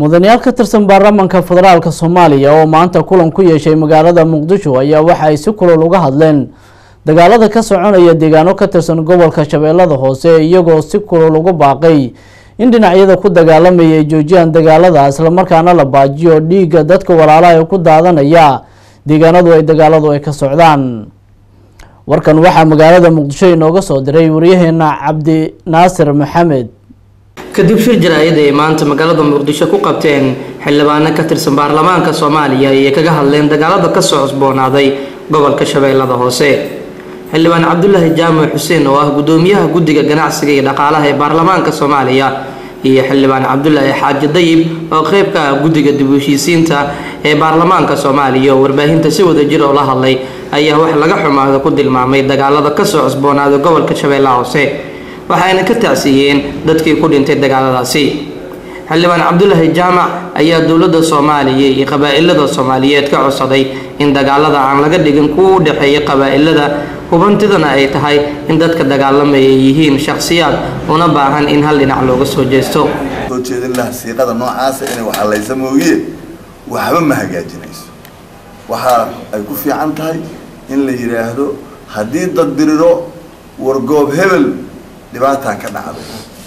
mudanayaal ka tirsan baarlamaanka federaalk soomaaliya oo maanta kulan ku yeeshay magaalada muqdisho ayaa waxa ay si kulol uga hadleen dagaalada ka soconaya deegaano ka tirsan gobolka shabeellada hoose iyagoo si kulol uga baaqay in dhinacyada ku dagaalamaya ay joojiyaan dagaalada islamarkaana la baajiyo dhiigga dadka walaalaha ee ku daadanaya deegaanadu ay dagaaladu ay ka socdaan warkan waxaa magaalada muqdisho inooga soo diray waryaheena cabdi naasir maxamed kadib shir jaraa'id ay maanta magaalada muqdisho ku qabteen xildhibaano ka tirsan baarlamaanka soomaaliya ayay kaga hadleen dagaalada kasoo cusboonaaday gobolka shabeellada hoose xildhibaan cabdulaahi jaamac xuseen oo ah gudoomiyaha guddiga ganacsiga iyo dhaqaalaha ee baarlamaanka soomaaliya iyo xildhibaan cabdulaahi xaaji dayib oo qeyb ka ah guddiga dib u heshiisiinta ee baarlamaanka soomaaliya oo warbaahinta si wada jir oo la hadlay ayaa wax laga xumaado ku tilmaamay dagaalada kasoo cusboonaaday gobolka shabeellaha hoose waxayna ka tacsiiyeen dadkii ku dhintay dagaaladaasi xildhibaan cabdulaahi jaamac ayaa dowladda soomaaliya iyo qabaa-ilada soomaaliyeed ka codsaday in dagaalada aan laga dhigin kuwa u dhexeeya qabaa-ilada hubantidana ay tahay in dadka dagaalamaya ay yihiin shakhsiyaad una baahan in hal dhinac looga soo jeesto soo jeedin laha siiqada noocaasa inay waxalaysa mooye waxba ma hagaajinayso waxa ay ku fiican tahay in la yidhaahdo haddii dad diriro wargoob hebel dhibaataa ka dhacday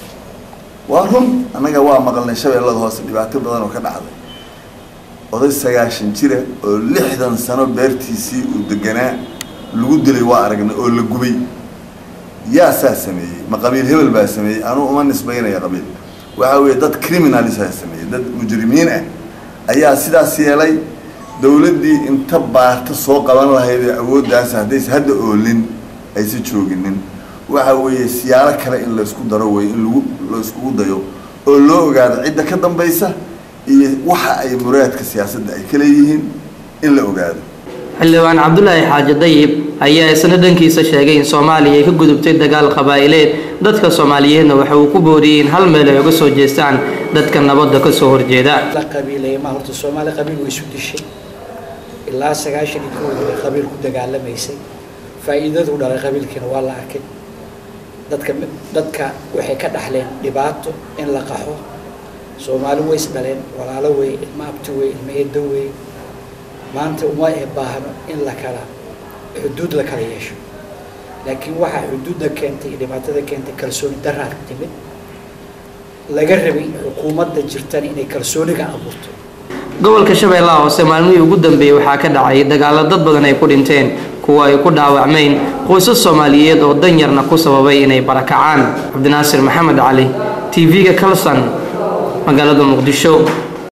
waa run annaga waa maqalnay shabeellada hoose dhibaato badan oo ka dhacday oday sagaashan jira oo lixdan sano beertiisii uu deganaa lagu dilay waa aragnay oo la gubay yaa saa sameeyey ma qabiil hebel baa sameeyey anuu uma nisbaynaya qabiil waxa weeye dad criminalisa sameeyey dad mujrimiin ah ayaa sidaas yeelay dawladdii inta baarta soo qaban lahayd ee awooddaas haddaysa hadda oolin aysa jooginin waxa weeye siyaalo kale in laysku daro wey in lagu layskugu dayo oo loo ogaado cidda ka dambaysa iyo waxa ay muraadka siyaasadda ay ka leeyihiin in la ogaado xildhibaan cabdulaahi xaaji dayib ayaa isna dhankiisa sheegay in soomaaliya ay ka gudubtay dagaal qabaa'ileed dadka soomaaliyeedna waxa uu ku booriyey in hal meel ay uga soo jeestaan dadka nabadda ka soo horjeeda la qabiilaya ma horta soomaali qabiil way isu dishay ilaa sagaashan iyo kowdii bay qabiil ku dagaalamaysay faa'iidadu dhalay qabiilkiina waa la arkay dadka dadka waxay ka dhaxleen dhibaato in la qaxo soomaali way is dhaleen walaalo wey ilma abti wey ilma eedo wey maanta uma ee baahno in la kala xuduud la kala yeesho laakiin waxaa xuduudda keentay iyo dhibaatada keentay kalsooni daraa timid laga rabay xukuumadda jirtana inay kalsooniga abuurto gobolka shabeellaha hoose maalmihii ugu dambeeyey waxaa ka dhacay dagaalo dad badan ay ku dhinteen kuwa ay ku dhaawacmeen qoysas soomaaliyeed oo danyarna ku sababay inay barakacaan cabdinaasir maxamed cali t v-ga kalson magaalada muqdisho